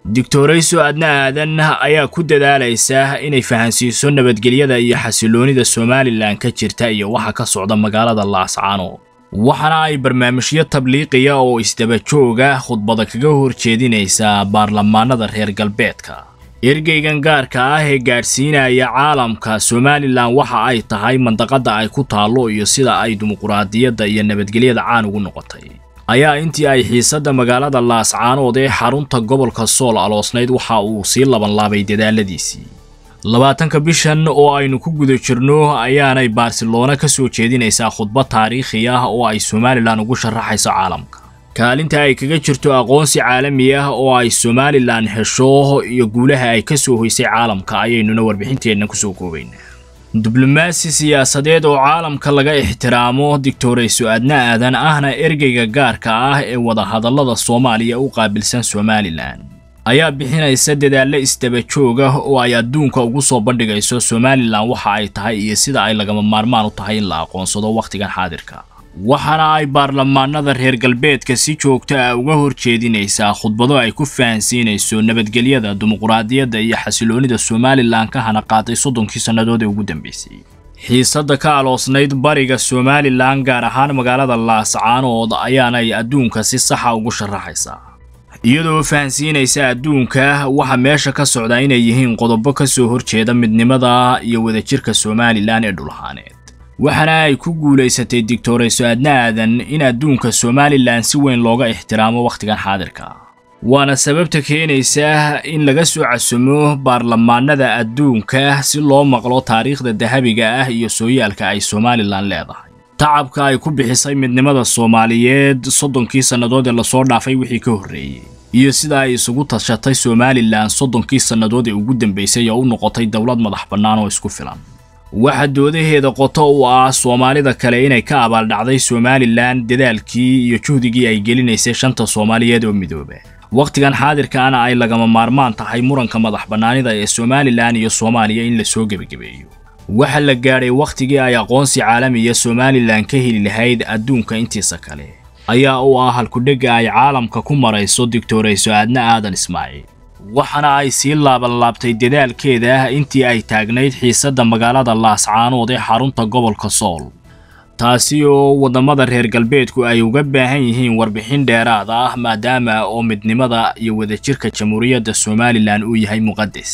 digtorayso adna aadan ayaa ku dadaalaysa inay fahansiiso nabadgelyada iyo xasiloonida somalilan ka jirta iyo waxa ka socda magaalada laascaanood waxaana ay barnaamijyo tabliiqiya oo isdaba jooga khudbada kaga horjeedinaysaa baarlamaanada reer galbeedka ergeygan gaarka ah ee gaadhsiinaya caalamka somalilan waxa ay tahay mandaqada ay ku taallo iyo sida ay dimuquraadiyadda iyo nabadgelyada caan ugu noqotay ayaa intii ay xiisadda magaalada laascaanood ee xarunta gobolka sool aloosnayd waxa uu sii labanlaabay dadaaladiisii labaatanka bishan oo aynu ku guda jirno ayaanay barcelona ka soo jeedinaysaa khudbad taariikhi ah oo ay somalilan ugu sharaxayso caalamka kaalinta ay kaga jirto aqoonsi caalami ah oo ay somalilan hesho iyo guulaha ay ka soo hoysay caalamka ayaynuna warbixinteenna kusoo koobaynaa diblomaasi siyaasadeed oo caalamka laga ixtiraamo digtorayso adna aadan ahna ergeyga gaarka ah ee wadahadallada soomaaliya u qaabilsan somalilan ayaa bixinaysa dadaallo isdaba joog ah oo ay adduunka ugu soo bandhigayso somalilan waxa ay tahay iyo sida ay lagama maarmaan u tahay in la aqoonsado wakhtigan xaadirka waxaana ay baarlamaanada reer galbeedka si joogto ah uga horjeedinaysaa khudbado ay ku fahansiinayso nabadgelyada dimuquraadiyadda iyo xasiloonida somalilan ka hana qaaday soddonkii sannadood ee ugu dambeysay xiisadda ka aloosnayd bariga somalilan gaar ahaan magaalada laascaanood ayaanay adduunka si saxa ugu sharaxaysaa iyadoo fahansiinaysa adduunka waxa meesha ka socda inay yihiin qodobo ka soo horjeeda midnimada iyo wadajirka somalilan ee dhulahaaneed waxaana ay ku guulaysatay digtorayso adna aadan in adduunka somalilan si weyn looga ixtiraamo wakhtigan xaadirka waana sababta keenaysa in laga soo casumo baarlamaanada adduunka si loo maqlo taariikhda dahabiga ah iyo sooyaalka ay somalilan leedahay tacabka ay ku bixisay midnimada soomaaliyeed soddonkii sannadood ee lasoo dhaafay wixii ka horreeyey iyo sida ay isugu tashatay somalilan soddonkii sannadood ee ugu dambeysay oo u noqotay dowlad madax bannaan oo isku filan waxa doodaheeda qoto u ah soomaalida kale inay ka abaaldhacday somalilan dadaalkii iyo juhdigii ay gelinaysay shanta soomaaliyeed oo midooba wakhtigan xaadirkaana ay lagama maarmaan tahay muranka madax bannaanida ee somalilan iyo soomaaliya in la soo gebagabeeyo waxa la gaadhay wakhtigii ay aqoonsi caalamiya somalilan ka heli lahayd adduunka intiisa kale ayaa u ah halkudhegga ay caalamka ku marayso digtorayso aadna aadan ismaaciil waxaana ay sii laabanlaabtay dadaalkeeda intii ay taagnayd xiisadda magaalada laascaanood ee xarunta gobolka sool taasi oo waddamada reer galbeedku ay uga baahan yihiin warbixin dheeraad ah maadaama oo midnimada iyo wadajirka jamhuuriyadda somalilan uu yahay muqadas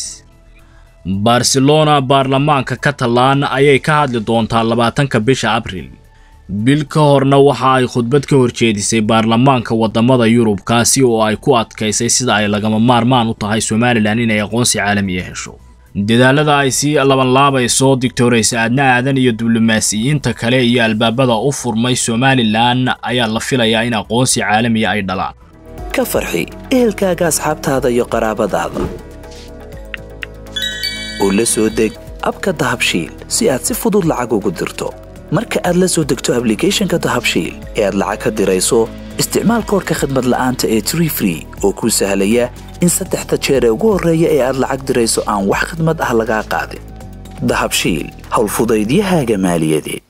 barcelona baarlamaanka catalan ayay ka hadli doontaa labaatanka bisha abril bil ka horna waxa ay khudbad ka horjeedisay baarlamaanka waddamada yurub kaasi oo ay ku adkaysay sida ay lagama maarmaan u tahay somalilan inay aqoonsi caalamiya hesho dadaalada ay sii labanlaabayso digtorayse aadna aadan iyo diblomaasiyiinta kale iyo albaabada u furmay somalilan ayaa la filayaa in aqoonsi caalamiya ay dhalaan ka farxi ehelkaaga asxaabtaada iyo qaraabadaada oo la soo deg abka dahabshiil si aad si fudud lacag ugu dirto marka aad la soo degto ablicathonka dahabshiil ee aad lacag ka dirayso isticmaal koorka khadmad la'aanta ee tree free oo kuu sahlaya in saddexda jeer ee ugu horreeya ee aad lacag dirayso aan wax khadmad ah lagaa qaadin dahabshiil howlfudaydiyahaaga maaliyadeed